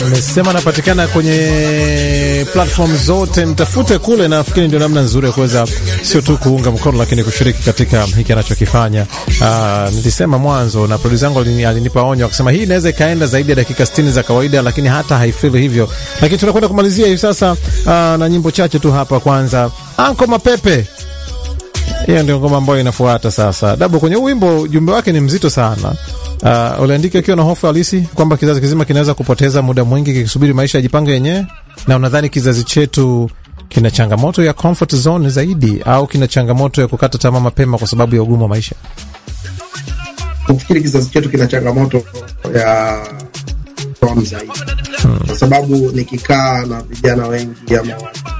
Amesema anapatikana kwenye platform zote, mtafute kule. Nafikiri ndio namna nzuri ya kuweza sio tu kuunga mkono, lakini kushiriki katika hiki anachokifanya. Uh, nilisema mwanzo na producer yangu alini, alinipa onyo akasema hii inaweza ikaenda zaidi ya dakika 60 za kawaida, lakini hata haifeel hivyo. Lakini tunakwenda kumalizia hivi sasa uh, na nyimbo chache tu hapa. Kwanza Anko Mapepe, hiyo ndio ngoma ambayo inafuata sasa. Dabo kwenye wimbo, ujumbe wake ni mzito sana. Uh, uliandika ukiwa na hofu halisi kwamba kizazi kizima kinaweza kupoteza muda mwingi kikisubiri maisha yajipange yenyewe, na unadhani kizazi chetu kina changamoto ya comfort zone zaidi au kina changamoto ya kukata tamaa mapema kwa sababu ya ugumu wa maisha? Nafikiri kizazi chetu kina changamoto ya tom zaidi, kwa sababu nikikaa na vijana wengi ama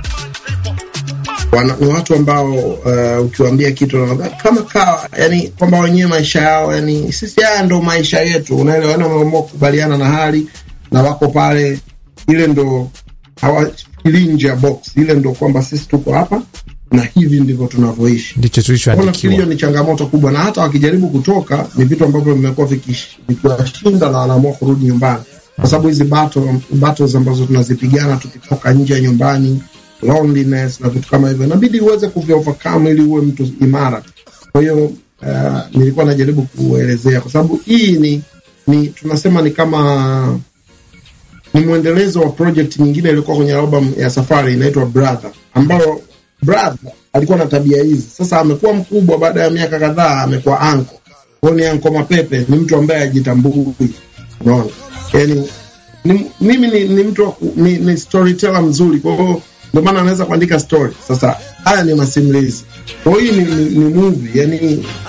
wana, ni watu ambao uh, ukiwaambia kitu wanaambia kama kawa, yani kwamba wenyewe maisha yao, yani sisi haya ndo maisha yetu, unaelewa? Yani wameamua kukubaliana na hali na wako pale, ile ndo hawafikirii nje ya box, ile ndo kwamba sisi tuko hapa na hivi ndivyo tunavyoishi. Ndicho Nafikiri hiyo tulichoandikiwa. ni changamoto kubwa, na hata wakijaribu kutoka ni vitu ambavyo vimekuwa vikish- vikiwashinda na wanaamua kurudi nyumbani, kwa sababu hizi battle, battles ambazo tunazipigana tukitoka nje ya nyumbani, loneliness na vitu kama hivyo, inabidi uweze kuvi overcome ili uwe mtu imara. Kwa hiyo uh, nilikuwa najaribu kuelezea, kwa sababu hii ni, ni tunasema ni kama ni mwendelezo wa project nyingine ilikuwa kwenye album ya Safari inaitwa Brother, ambayo Brother alikuwa na tabia hizi. Sasa amekuwa mkubwa, baada ya miaka kadhaa amekuwa anko. Kwa hiyo ni anko Mapepe, ni mtu ambaye ajitambui, unaona yani ni, mimi ni, ni mtu wa ku- ni, ni storyteller mzuri, kwa hiyo ndio maana anaweza kuandika story. Sasa haya ni masimulizi, kwa hiyo hii ni, ni, ni movie yani